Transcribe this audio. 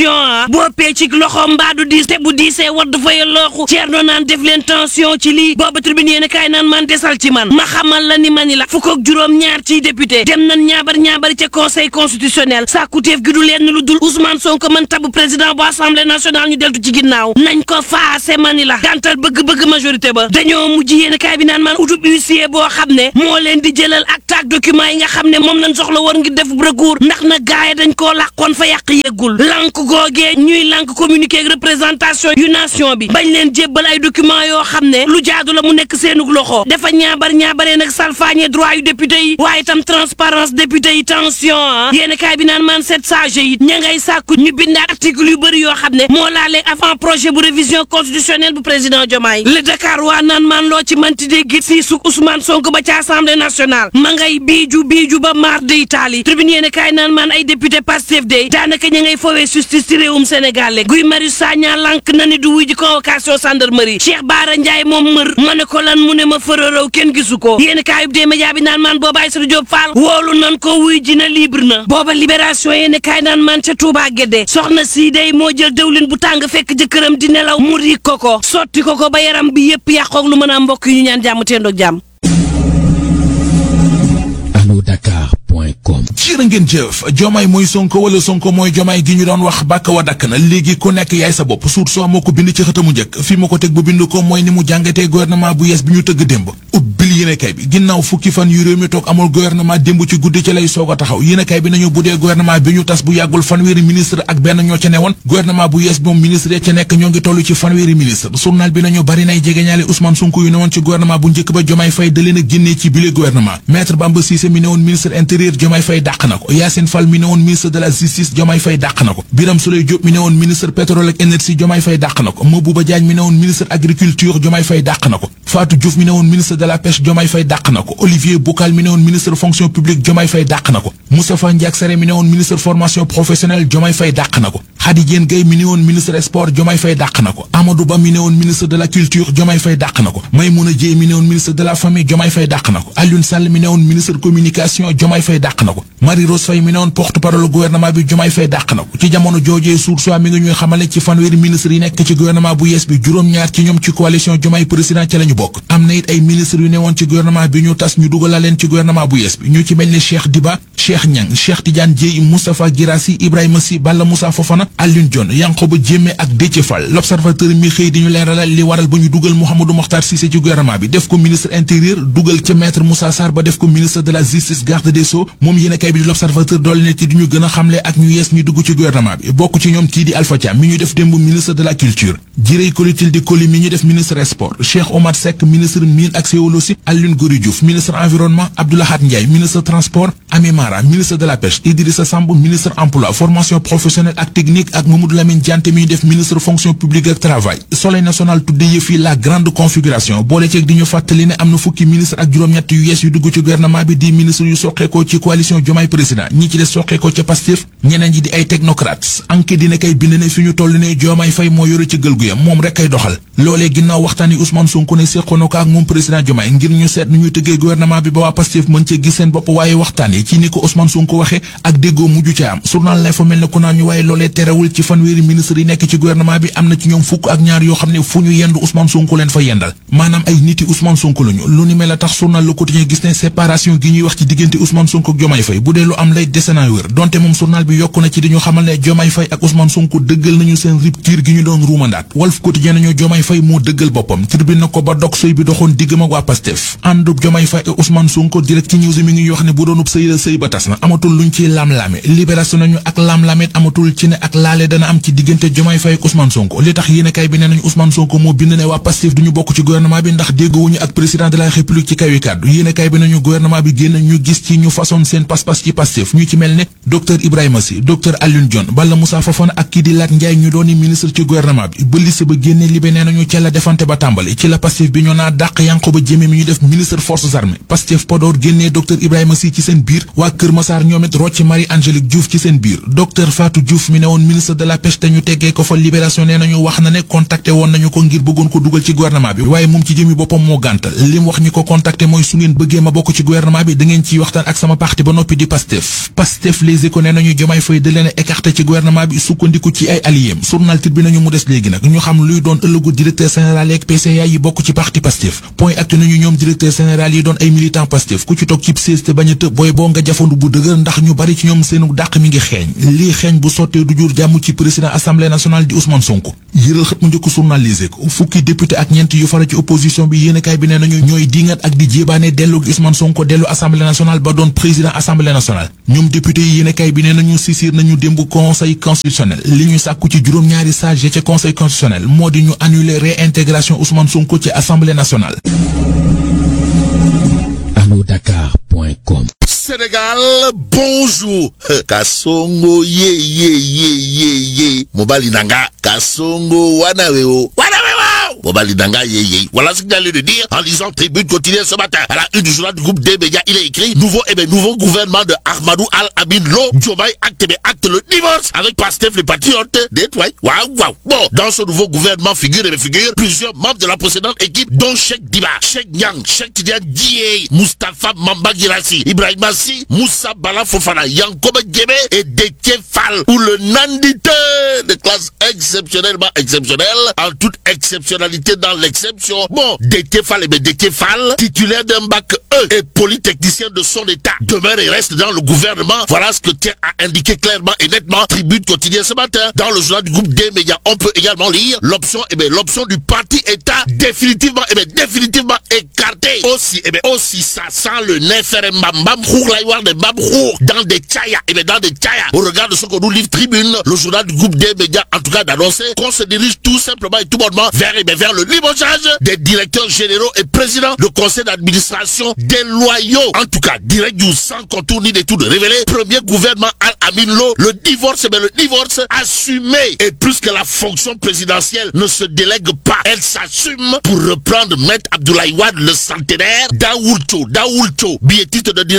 ah boppee ci loxo mbaadu diis te bu diisee wadd fa yallooxu ceerno naan def leen tension ci lii booba tribune yéen kaay naan man desal ci man ma xamal la ni mani la fukk ak juróom ñaar ciy député dem nan ñaabar ñaabari ca conseil constitutionnel sàkkuteef gi du leen lu dul Ousmane Sonko man tabu président bu assemblée nationale ñu deltu ci ginnaaw nañ ko faase mani la gàntal bëgg-bëgg majorité ba dañoo mujj yéen kaay bi naan man utub huissier boo xam ne moo leen di jëlal ak taak document yi nga xam ne moom lañ soxla war ngir def recours ndax na gaay dañ koo làqoon fa yàq yeggul lànk googee ñuy lànk communiqué ak représentation yu nation bi bañ leen jébbal ay document yoo xam ne lu jaadu la mu nekk seenug loxo dafa ñaabar ñaabaree nag salfaañe droit yu député yi waaye itam transparence député yi tension ah yéen kaay bi naan man sept sage yi ña ngay sàkku ñu bindaat article yu bëri yoo xam ne moo laalee avant projet bu révision constitutionnelle bu président Diomaye le Dakar waa naan man loo ci manti dégg si su Ousmane Sonko ba ci assemblée nationale ma ngay biiju biiju ba maar de Italie tribune yéen kaay naan man ay député Pastef de daanaka ña ngay fowee justice ci réewum Sénégal le Guy Marius Sagna lank na ni du wuy ji convocation gendarmerie Cheikh Bara Ndiaye moom mër ma ne ko lan mu ne ma fërërëw kenn gisu ko yéen kaayub dee média bi naan man booba Aïssatou Diop Fall woolu nan ko wuy ji na libre na booba libération yéen kaay naan man ca Touba Guédé soxna sii day moo jël dëwlin bu tàng fekk jëkkëram di nelaw mu ri ko ko sotti ko ko ba yaram bi yëpp yàqoog lu mën a mbokk yi ñu ñaan jàmm teendoog jàmm alodakar.com jërë ngeen jëf jomaay mooy sonko wala sonko mooy jomaay gi ñu doon wax bàkk wa dakk na léegi ku nekk yaay sa bopp suut soo moo ko bind ci xëtamu njëkk fi ma ko teg bu bind ko mooy ni mu jàngatee gouvernement bu yees bi ñu tëgg démb ubbil yéenekaay bi ginnaaw fukki fan yu réew mi toog amul gouvernement démb ci guddi ci lay soog a taxaw yéenekaay bi nañu bu dee gouvernement bi ñu tas bu yàggul fanweeri ministre ak benn ñoo ca newoon gouvernement bu yees bi moom ministre ya ca nekk ñoo ngi toll ci fanweeri ministre journal bi nañu bari nay jegeñaale Ousmane Sonko yu newoon ci gouvernement bu njëkk ba Jomaay Fay da leen a génnee ci bile gouvernement maître Bamba Cissé mi newoon ministre intérieur Jomaay Fay dàq na ko Yacine Fall mi newoon ministre de la justice Jomaay Fay dàq na ko Biram Souleye Diop mi newoon ministre pétrole ak énergie Jomaay Fay dàq na ko Mabouba Diagne mi newoon ministre agriculture Jomaay Fay dàq na ko Fatou Diouf mi newoon ministre de la pêche Jomaay Fay dàq na ko Olivier Boucal mi newoon ministre fonction publique Jomaay Fay dàq na ko Moustapha Ndiack Sarré mi newoon ministre formation professionnelle Jomaay Fay dàq na ko Khady Diène Gaye mi newoon ministre sport Jomaay Fay dàq na ko Amadou Ba mi newoon ministre de la culture Jomaay Fay dàq na ko Maymouna Dièye mi newoon ministre de la famille Jomaay Fay dàq na ko Alioune Sall mi newoon ministre communication Jomaay Fay dàq na ko Marie Rose Faye mi newoon porte-parole gouvernement bi Jomaay Fay dàq na ko ci jamono joojee Source A mi ngi ñuy xamale ci fanweeri ministre yi nekk ci gouvernement bu yees bi juróom-ñaar ci ñoom ci coalition Jomaay président ca la ñu bokk am na it ay ministre yu newoon ci gouvernement bi ñu tas ñu dugal leen ci gouvernement bu yees bi ñu ci mel ni Cheikh Diba Cheikh Niang Cheikh Tidiane Dièye Moustapha Guirassy Ibrahima Sy Balla Moussa Fofana Alioune Dione Yankhoba Diémé ak Déthié Fall l'observateur mi xëy di ñu leeralal li waral ba ñu dugal Mouhamadou Mokhtar Cissé ci gouvernement bi def ko ministre intérieur dugal ca maître Moussa Sarr ba def ko ministre de la justice garde des sceaux moom yéen a kay bi di l'observateur doole ne ci di ñu gën a xamle ak ñu yees ñu dugg ci gouvernement bi bokk ci ñoom kii di Alpha Thiam mi ñu def démb ministre de la culture Jirey Kolitil di Koli mi ñu def ministre sport Cheikh Omar Seck ministre mine ak géologie Alioune Gory Diouf ministre environnement Abdoulahat Ndiaye ministre transport Ami Mara ministre de la pêche Idrissa Samb ministre emploi formation professionnelle ak technique ak Mamadou Lamine Dianté mi ñu def ministre fonction publique ak travail Soleil national tudde yëf yi la grande configuration boole ceeg di ñu fàttali ne am na fukki ministre ak juróom-ñett yu yees yu dugg ci gouvernement bi di ministre yu soqeekoo ci coalition Diomaye président ñi ci des soqeekoo ca Pastef ñeneen ñi di ay technocrates enquête dina kay bind ne fi ñu toll ne Diomaye Faye moo yore ci gël gu yam moom rek kay doxal loolee ginnaaw waxtaan yi Ousmane Sonko ne séqoon ko ak moom président Diomaye ngir ñu seet nu ñuy tëggee gouvernement bi ba waa Pastef mën cee gis seen bopp waaye waxtaan yi ci ni ko Ousmane Sonko waxee ak déggoo mujj ca am journal lay fa mel ne ku naan ñu waaye loolee terewul ci fanweeri ministre yi nekk ci gouvernement bi am na ci ñoom fukk ak ñaar yoo xam ne fu ñu yendu Ousmane Sonko leen fa yendal maanaam ay niti Ousmane Sonko lañu lu ni mel a tax journal Le Quotidien gis ne séparation gi ñuy wax ci diggante Ousmane Sonko ak Diomaye Faye bu dee lu am lay dese naa wér donte moom journal bi yokku na ci di ñu xamal ne Diomaye Faye ak Ousmane Sonko dëggal nañu seen rupture gi ñu doon ruumandaat Walf Quotidien nañu Diomaye Faye moo dëggal boppam tribune na ko ba dog sëy bi doxoon diggam ak waa Pastef àndub Diomaye Faye ak Ousmane Sonko direct ci news mi ngi wax ne bu doonub sëy la sëy ba tas na amatul luñ ci lam-laame libération nañu ak lam-lamet amatul ci ne ak laale dana am ci diggante Diomaye Faye ak Ousmane Sonko li tax yéenekaay bi ne nañu Ousmane Sonko moo bind ne waa Pastef duñu bokk ci gouvernement bi ndax déggoowuñu ak président de la république ci kawi kàddu yéenekaay bi nañu gouvernement bi génn ñu gis ci ñu façon seen pas-pas ci Pastef ñu ci mel ne docteur Ibrahima Sy docteur Alioune Dione Balla Moussa Fofana ak kii di Lat Ndiaye ñu dooni ministre ci gouvernement bi ba liste ba génne libé nee nañu ca la defante ba tàmbali ci la Pastef bi ñoo naa dàq Yankhoba Diémé mi ñu def ministre forces armées Pastef Podor génnee docteur Ibrahima Sy ci seen biir waa Kër Massar ñoom it rocc Marie Angélique Diouf ci seen biir docteur Fatou Diouf mi ne woon ministre de la pêche te ñu teggee ko fa libération nee nañu wax na ne contacté woon nañu ko ngir bëggoon ko dugal ci gouvernement bi waaye moom ci jëmi boppam moo gàntal li mu wax ñi ko contacté mooy su ngeen bëggee ma bokk ci gouvernement bi da ngeen ciy waxtaan ak sama parti ba noppi di Pastef Pastef les éco nee nañu Diomaye Faye da leen a écarté ci gouvernement bi sukkandiku ci ay alliés journal bi nañu mu des léegi nag ñu xam luy doon ëllëgu directeur général yeeg PCA yi bokk ci parti Pastef point actu nañu ñoom directeur général yi doon ay militant Pastef ku ci toog cib siis te bañ a tëb booy boo nga jafandu bu dëgër ndax ñu bari ci ñoom seenu dàq mi ngi xeeñ lii xeeñ bu sottee du jur jàmm ci président assemblée nationale di Ousmane Sonko yëral xët mu njëkk journalisé ko fukki député ak ñeent yu fara ci opposition bi yéenekaay bi nee nañu ñooy diingat ak di jébaane dellu gi Ousmane Sonko dellu assemblée nationale ba doon président assemblée nationale ñoom député yi yéenekaay bi nee nañu sisir nañu démb conseil constitutionnel li ñu sàkku ci juróom-ñaari sage ca conseil constitutionnel moo di ñu annuler réintégration Ousmane Sonko ci assemblée nationale allodakar.com Sénégal, bonjour. Kasongo ye ye ye ye ye. Mobali nanga. Kasongo wanaweo. Wanaweo. Mobali nanga ye ye. Voilà ce qu'il allait de dire en lisant Tribune quotidienne ce matin. À la une du journal du groupe des médias, il est écrit nouveau et bien nouveau gouvernement de Ahmadou Al Amin Lo. Diomaye acte mais acte le divorce avec Pastef les patriotes. Détoile. Waouh waouh. Bon, dans ce nouveau gouvernement figure et figure plusieurs membres de la précédente équipe dont Cheikh Diba, Cheikh Nyang, Cheikh Tidiane Dieye, Mustapha Mamba Girassi, Ibrahim Massi, Moussa Bala Fofana, Yankoba Djebe et Détié Fall, ou le nandité de classe exceptionnellement exceptionnelle, en toute exceptionnalité dans l'exception. Bon, Détié Fall, et bien Détié Fall, titulaire d'un bac E et polytechnicien de son état, demeure et reste dans le gouvernement. Voilà ce que tient à indiquer clairement et nettement Tribune quotidienne ce matin. Dans le journal du groupe des médias, on peut également lire l'option, et bien l'option du parti État définitivement, et bien définitivement écartée. Aussi, et bien aussi ça sent le nefer mbam de Babrour dans des tchaya et bien dans des tchaya au regard de ce que nous livre Tribune le journal du groupe des médias en tout cas d'annoncer qu'on se dirige tout simplement et tout bonnement vers et bien vers le limogeage des directeurs généraux et présidents de conseil d'administration des loyaux en tout cas direct du sans contour ni d'études révélé premier gouvernement Al-Amin Lo le divorce et bien le divorce assumé et plus que la fonction présidentielle ne se délègue pas elle s'assume pour reprendre Maître Abdoulaye Wade le centenaire Daoulcho Daoulcho billetiste de